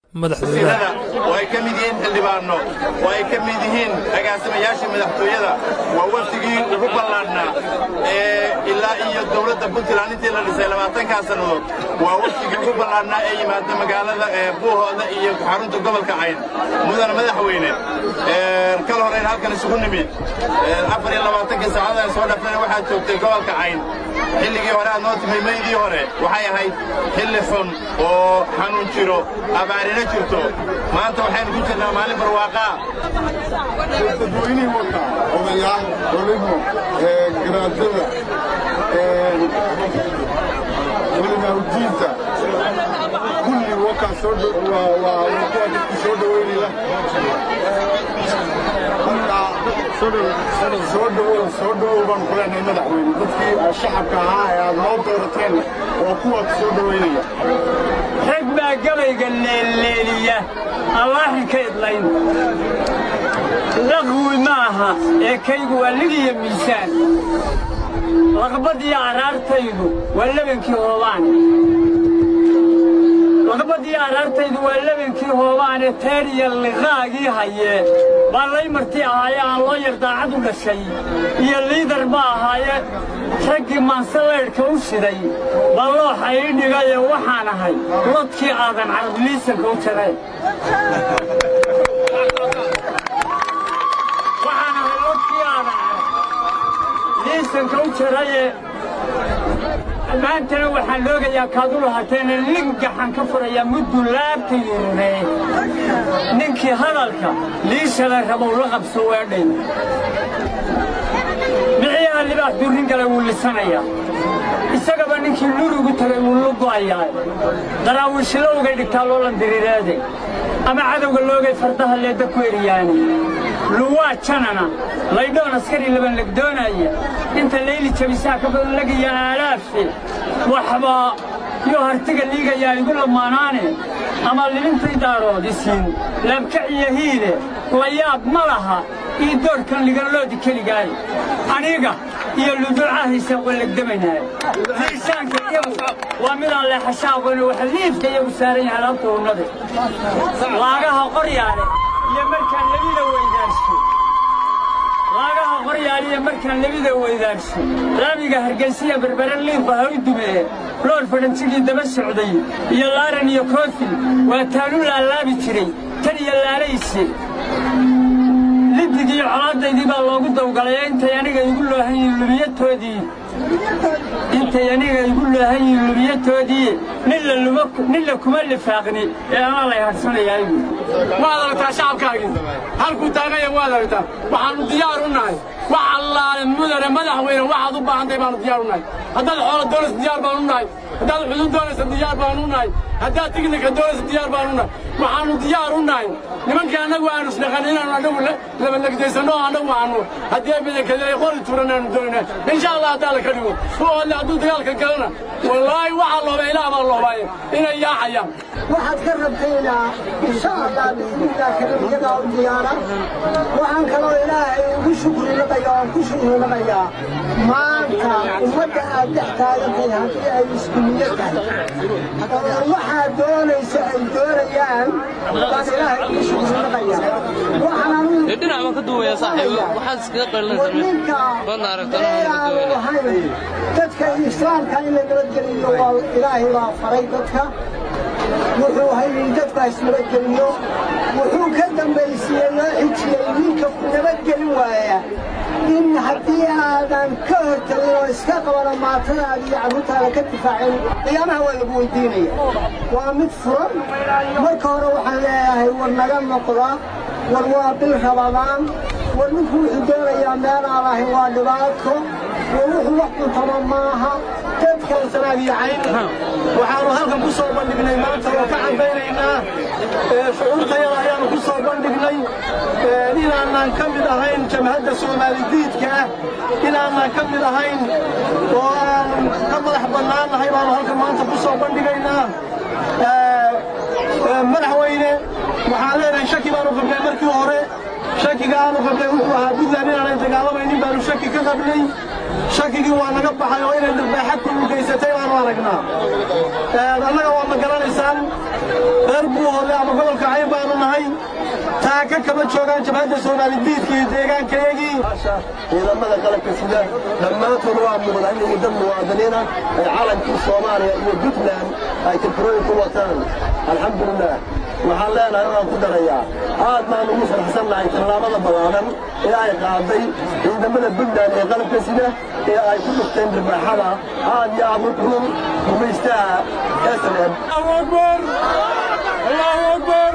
madaxweynaha oo ay ka mid yihiin xildhibaanno oo ay ka mid yihiin agaasimayaashii madaxtooyada waa wafdigii ugu ballaadhnaa ee ilaa iyo dowladda puntland intii la dhisay labaatankaa sannadood waa wafdigii ugu ballaadhnaa ee yimaada magaalada buuhooda iyo xarunta gobolka cayn mudana madaxweyne kal horeyn halkan isugu nimid afar iyo labaatankii saacada soo dhafana waxaad joogtay gobolka cayn xilligii hore aad noo timay meydii hore waxay ahayd xilli xun oo xanuun jiro abaarina jirto maanta waxaynu ku jirnaa maalin barwaaqaa dadweynihii wata odayaal olimo garaadada culimaauddiinta kulli wakaa soo waa kuwa dadku soo dhoweynaya soo dhowow soo dhowow baan ku leenahay madaxweyne dadkii shacabka ahaa ee aad noo doorateen oo kuwaad soo dhoweynaya rag baa gabayga leelleeliya allaahin ka idlayn laqwi ma aha ee kaygu waa ligiyo miisaan laqbadiyo araartaydu waa lebankii hoobaan laqbadiyo araartaydu waa lebankii hoobaane teer iyo liqaagii hayee baa lay marti ahaaye aan loo yar daacad u dhashay iyo liidar ma ahaaye raggii maansallaydhka u shiday baa looxa ii dhigaye waxaan ahay lodkii aadan carabiliisanka u jareen waxaan ahay lodkii aadan liisanka u jaraye maantana waxaan loogayaa kaad u lahateena lingaxan ka furayaa muddu laabta yirne ninkii hadalka liishada rabow la qabso weedhay miciyaha libaax durrin gala wuu lisanayaa isagaba ninkii lurugu tagay wuu lu go'ayaa daraawiishilowgay dhigtaa loolan diriireede ama cadowga loogay fardaha leedda ku eriyaani luwaa janana laydhoon askari laban legdoonaya inta layli jabisaa ka badan lagaya aalaafe waxba iyo hartiga liigayaa igu lamaanaane ama libintay daaroodisiin laabkac iyo hiile la yaab ma laha ii doorhkan liganloodi keligaaye aniga iyo luduucahaysa wallegdamaynaay liisaanka iyagu waa midaan leexasha aqooni waxa liifka iyagu saaran yahay laabta unnade laagaha qoryaale iyo markaan labida weydaarsho laagaha qoryaaliya markaan labida weydaarsho laamiga hargaysiya berbere liifa ha u dumee loor fadhantigii daba socday iyo laaran iyo koofil waa taanu laalaabi jiray tan iyo laalayse lidigii colaadaydii baa loogu dawgalay intay aniga igu loohan yihiin lubiyatoodii intay aniga igu loohan yihiin lubiyatoodii ninla kuma lifaaqni ee anaa lay hadhsanayaa igu waad aragtaa shacabkaagii halkuu taaganya waad aragtaa waxaannu diyaar u nahay wax allaale mudane madaxweyne waxaad u baahantahay baannu diyaar u nahay haddaad xoolo doonaysa diyaar baanu nahay haddaad xudud doonaysa diyaar baanu nahay haddaad tignika doonaysa diyaar baanu nahay waxaannu diyaar u nahay nimankii annagu aanu isdhaqan inaannu annagu labanlegdaysanno oo annagu aanu haddii ay badankadee qori turan aanu doonayna insha allah haddaa la ka dhigo kuwoodle hadduu dagaalka galana wallaahi waxaa looba ilaah baa loobaaye inay yaacayaan waxaad ka rabtaynaa insha allah bismillaah karimyadaa u diyaara waxaan kaloo ilaahay ugu shukrinaqaya oon ku shukrinaqayaa maanta ummadda aad dhex taagantahay haddii ay isku niyo tahay oo waxaa doonaysa ay doonayaan baan ilaahay ugu shukrinaqaya waxaan anugu dhinac baan ka duubaya saaxiibo waxaad iskaga qalinaysaa badna aragtana aanu ahayn dadka islaamka in la nabadgeliyo waa ilaahay baa faray dadka wuxuu haynin dadka isnabadgeliyo wuxuu ka dambaysiiyey loo xijiyey ninka nabadgelin waaya in haddii aadan ka hortagin oo iska qabano maatadaada iyo carruurtaada ka difaacin qiyaamaha waa lagu weydiinaya waa mid furan marka hore waxaan leeyahay war naga noqda war waa bil rabadaan war ninku wuxuu doonayaa meelaan ahayn waa dhibaato war wuxuu wax cuntama maaha dadkan sanaabiyacayn waxaanu halkan ku soo bandhignay maanta oo ka cambaynaynaa shucuurtayada ayaanu ku soo bandhignay inaanaan ka mid ahayn jamhadda soomaali diidka ah inaanaan ka mid ahayn oo aanu ka madax bannaannahay baanu halkan maanta ku soo bandhigaynaa madaxweyne waxaan leenahay shaki baanu qabnay markii hore shakiga aanu qabnay wuxuu ahaa puntland inaanay dagaalamaynin baanu shaki ka qabnay shakigii waa naga baxay oo inay dhirbaaxa kulugaysatay baanu aragnaa annaga waa ma garanaysaan reer buuhoodle ama gobolka cayn baanu nahay taaka kama joogaan jabhadda soomaali diidka iyo deegaankayagii ciidamada qalabka sida dhammaantood waa muuqdaan inay dad muwaadiniina ay calankii soomaaliya iyo puntland ay tirtirooyin ku wataan alxamdulilah waxaan leenahay waan ku darayaa aad baan ugu faraxsan nahay tallaabada ballaadan ee ay qaaday ciidamada puntland ee qalabka sida ee ay ku dhufteen dhirbaaxada aad iyo aad u xun gumaystaha s n m allahu akbar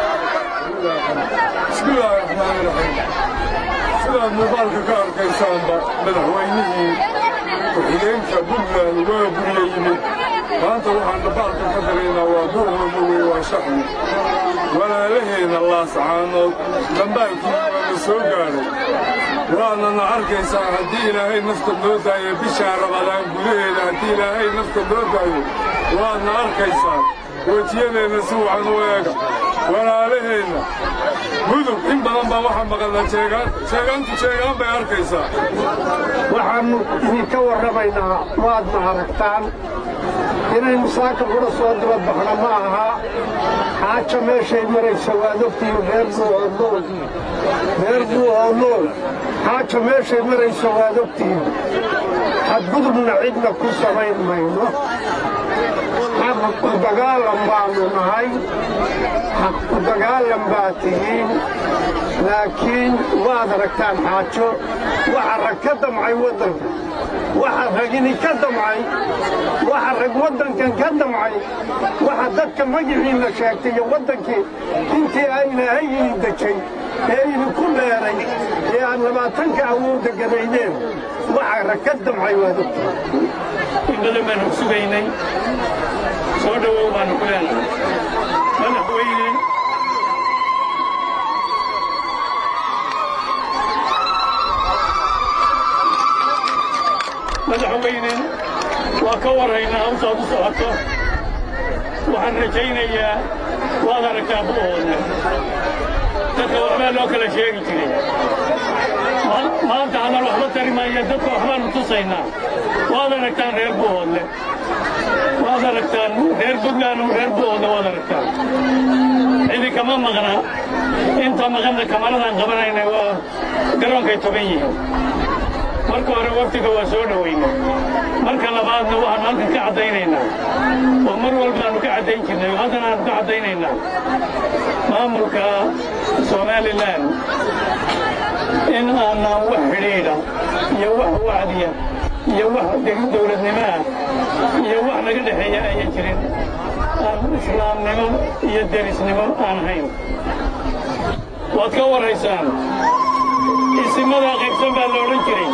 bismi illaahi raxmaani raxiim sidaad muuqaalka ka arkaysaanba madaxweynihii ku-xigeenka puntland waa guriga yimid maanta waxaan dhambaalka ka daraynaa waa buuhooma wey waa shaxwi walaalaheenna laascaanood dhambaalkii waana soo gaadhay waadnana arkaysaan haddii ilaahay nafta noo daayo bishaa rabadaan gudaheeda haddii ilaahay nafta noo daayo waadna arkaysaan wejiyadeenna si wacan u eega walaalaheenna mudug in badan baa waxaa maqalna jeegaan jeegaantu jeegaan bay arkaysaa waxaannu idinka warramaynaa waadna aragtaan inaynu saaka qudha soo daba baxno ma aha xaaja meeshay maraysa waad ogtihiin reer buuhoodnool reer buuhoodnool xaaja meeshay maraysa waad ogtihiin xadgudubna cidna ku samayn mayno xaqu dagaalan baannu nahay xaqu dagaalan baa tihiin laakiin waad aragtaan xaajo waxa rag ka damcay waddanka waxa ragini ka damcay waxa rag waddankan ka damcay waxa dadka magiciinna sheegtay iyo waddankii intii ayna hayini dejay ee idinku dheeray ee aad labaatanka awoodda gadaydeen waxa rag ka damcay waad ogtahay in badan baanu sugaynay soo dhowow baanu ku leenahay madaxweyne madaxweyne waa ka warraynaa hawsaad u socoto waxaan rajaynayaa waad aragtaa bu'oodna dadka waxbaa loo kala sheegi jiray maanta haddaan waxba tari maayo dadka waxbaanu tusaynaa waad aragtaan reer bu'oodle waad aragtaan reer puntland reer bu'oodle waad aragtaan cidi kama maqna inta maqanna kamaradaan qabanayna waa garoonkay togan yihiin marka hore waftiga waa soo dhowaynay marka labaadna waxaanu halkan ka caddaynaynaa oo mar walbaanu ka caddayn jirnay oo haddana aanu ka caddaynaynaa maamulka somalilan in aanaan wax xidhiidha iyo wax wacdiya iyo wax dowladnimo ah iyo wax naga dhexeeya ayan jirin aan islaamnimo iyo derisnimo aan hayn waad ka warraysaan isimadaa qaybsan baa la odhan jiray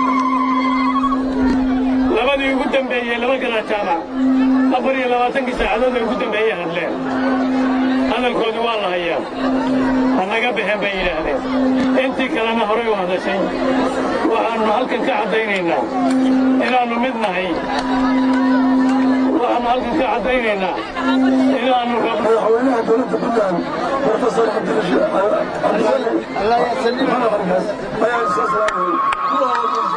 labadii ugu dambeeyey laba gala jaamac afar iyo labaatankii saacadood ay ugu dambeeyey hadleen hadalkoodii waa la hayaa ha naga baxeen bay yidhaahdeen intii kalena horay u hadashay waxaannu halkan ka caddaynaynaa inaannu mid nahay waxaannu halkan ka caddaynaynaa inaannu rabno madaxweynaha dowladda puntland profesor cabdilaahi ayaa soo salaamay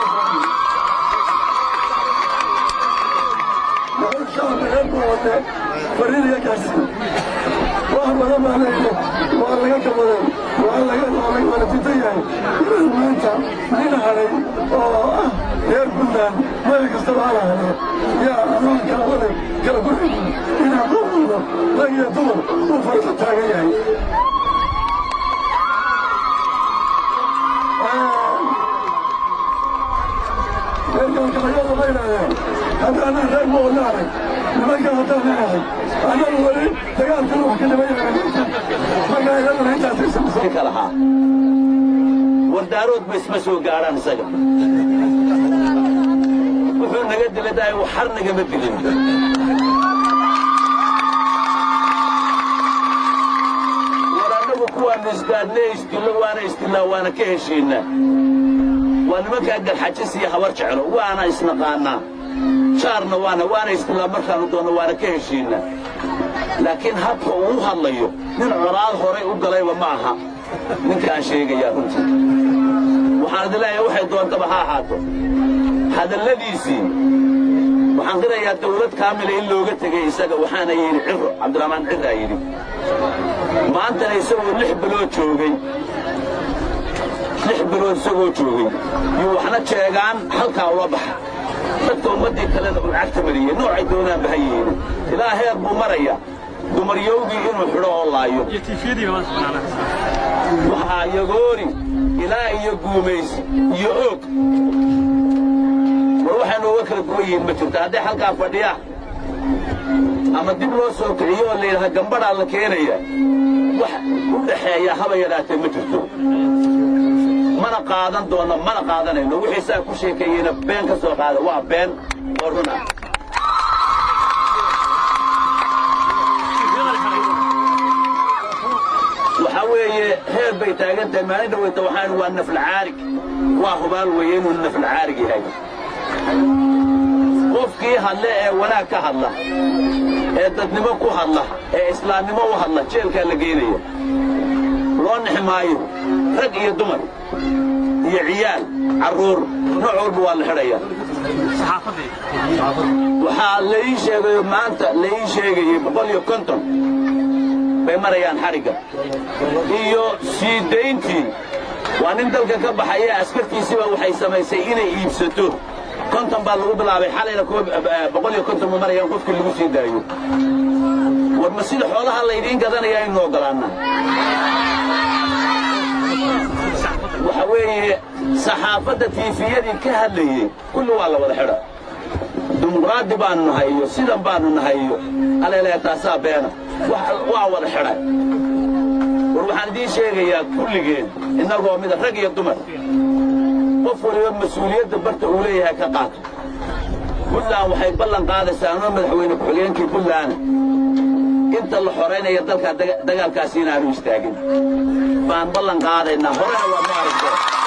fariiriga gaarsiin wax badan baa leeyahay waa laga kabaday waa laga waana diidan yahay inaan maanta nin hadhay oo ah reer puntland meel kastaba hala hadee yaa adoon kala waday kala gurxin inaan qof walba rag iyo dumar uu farta taagan yahay reerkalkalayada ma idhahdeen haddaanan reer ma wadnaanay nimanka haddaan leeyahay annagu weli dagaalkan wax ka dhiman yahay marka iyadana intaas ka lahaa wardaarood ba isma soo gaadhaan isaga wuxuu naga diladahay waxar nagama dilin war annagu kuwaannu isgaadhne isdillo waana isdillaa waana ka heshiinnaa waa nimankaa galxajis iyo habar jeclo waana isnaqaannaa jaarna waana waana isdillaa markaannu doonno waana ka heshiinnaa laakiin habka uu hadlayo nin coraad horay u galayba ma aha ninkaan sheegayaa runtii waxaan idin leeyahay waxay doontaba ha ahaato hadalladiisii waxaan qirayaa dawlad kaamila in looga tegay isaga waxaana yidhi ciro cabdiraxmaan ciraa yidhi maantana isagoo lix bilood joogay lix bilood isagoo joogay yuu waxna jeegaan halkaa ula baxa dadka ummaddii kalena uu cagta mariyey noocay doonaan baha yihiin ilaa heer buu maraya dumaryowgii inuu xidho oo laayo waxaa yagoori ilaa iyo guumaysi iyo oog war waxay nooga kala duwan yihiin ma jirto hadday halkaa fadhiyaan ama dib loo soo kiciyo oo layidhaha gambadhaa la keenaya wax u dhaxeeya haba yadhaatee ma jirto mana qaadan doonno mana qaadanayno wixii saa ku sheekeeyeyna been ka soo qaada waa been oo run ah waxaa weeye heer bay taagan tahay maalin dhaweyta waxaan waa naflcaarig waa hubaal weeye inuu naflcaarig yahay qofkii hadle ee wanaag ka hadla ee dadnimo ku hadla ee islaamnimo u hadla jeelkaa la geynaya loo nixi maayo rag iyo dumar iyo ciyaal carruur nooc walba waa la xidhaya waxaa laii sheegayo maanta laii sheegayey boqol iyo konton bay marayaan xadhigga iyo sii dayntii waa nin dalka ka baxaya askartiisiiba waxay samaysay inay iibsato konton baa lagu bilaabay xalayna boqol iyo konton ma marayaan qofkii lagu sii daayo war ma sida xoolaha laydiin gadanaya aynu ogolaannaa waxa weeye saxaafadda tiifiyadii ka hadlayey kulli waa la wada xidha dimuqraadi baanu nahay iyo sidan baanu nahay iyo aleeleya taasaa beena waa wada xidhay war waxaan idiin sheegayaa kulligeen innagoo mida rag iyo dumar qof waliba mas-uuliyadda barta uu leeyahay ka qaato buntland waxay ballan qaadaysaa anoo madaxweyne ku-xigeenkii buntland inta la xoraynaya dalka dagaalkaasi inaanu istaagin baan ballan qaadaynaa horena waa ma aragto